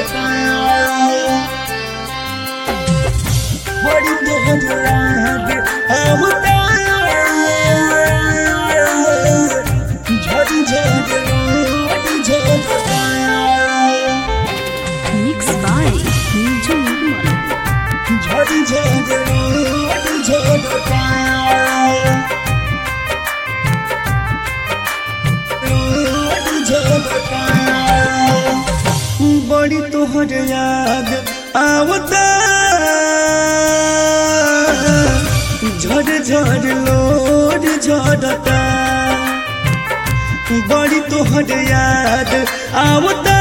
झड़ता बड़ी तोहर याद आवता झड़ झड़ झड़ता Mixed by Niju Nirmal. झड़ झड़ झड़ता बड़ी तोहर याद आवता झड़ झड़ लोड झड़ता बड़ी तोहर याद आवता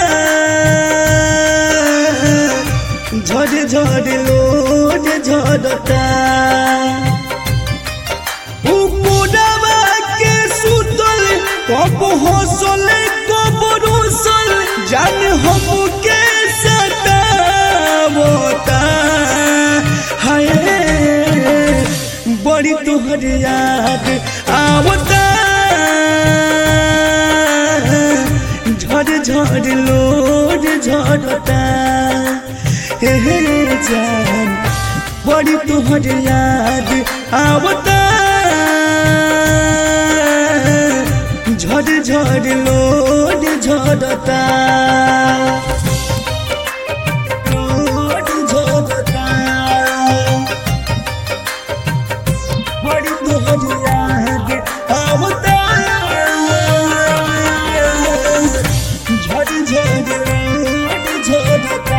झड़ झड़ लोड झड़ता उपुरवा के सुतल कब हौसल कब रोसल जान हमके सतावता हाय बड़ी तोहर याद आवता झड़ झड़ लोड झड़ता हे हे जान बड़ी तोहर याद आवता झड़ झड़ लोड झड़ता लोड झड़ता बड़ी तोहर याद आवता झड़ झड़ लोड झड़ता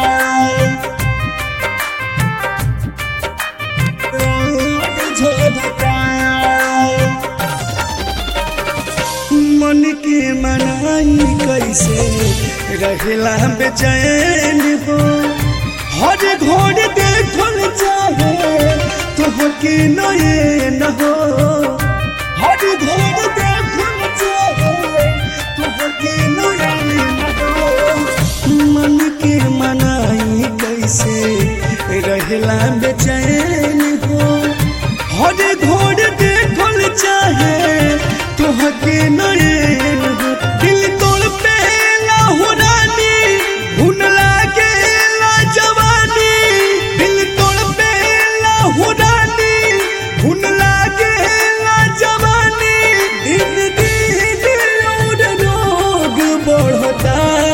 मन के मनाई कैसे रहला बेचैन हो हर घोड़ देखल चाहे तुहके नए न हो हर घोड़ देखल चाहे तुहके नए न हो मन के मनाई कैसे रहला बेचैन हो हर घोड़ देखल चाहे तुहके नयन हो दिल तोड़ पे लाहुरानी हुन लागे ला जवानी दिल तोड़ पे लाहुरानी हुन लागे ला जवानी दिन दिन और रोग बढ़ता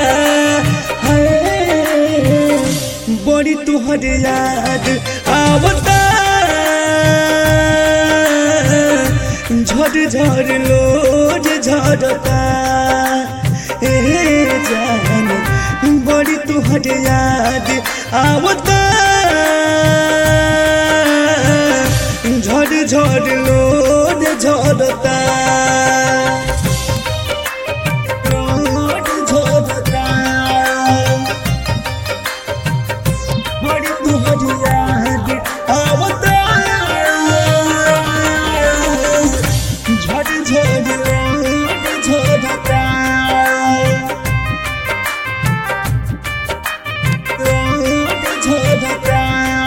है बड़ी तुहर याद आवता झड़ झड़ लोड झड़ता ए जान बड़ी तुहर याद आवता झड़ झड़ लोड झड़ता लोड झड़ता बड़ी तुहर याद आवता झड़ झड़ लोड झड़ता लोड झड़ता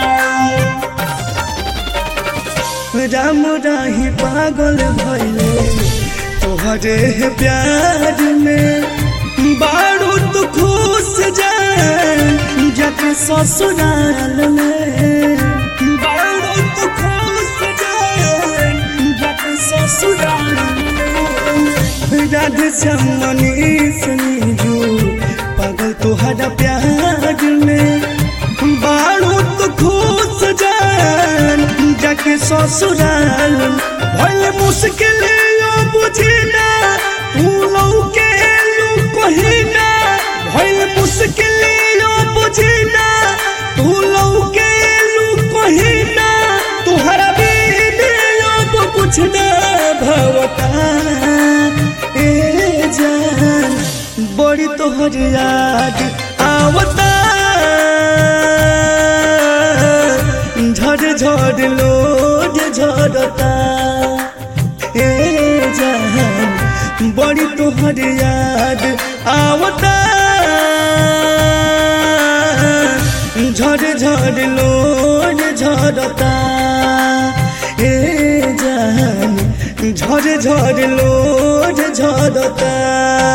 राम राही पागल भैले तोहरे प्यार में बारू तू खुश जान जाके ससुराल में बारू तू खुश जान जाके ससुराल में राधे श्यामनी सनीजू पागल तुहरा प्यार में बारू तू खुश जान जाके ससुराल भले मुश्किल यो बुझिना तू लौके लू कहिना भले मुश्किल यो बुझिना तू लौके लू कहिना तुहरा बिन यो कुछ ना भवता ए जान बड़ी तोहर याद आवता झड़ झड़ लोड झड़ता ए जान बड़ी तोहर याद आवता झड़ झड़ लोड झड़ता ए जान झड़ झड़ लोड झड़ता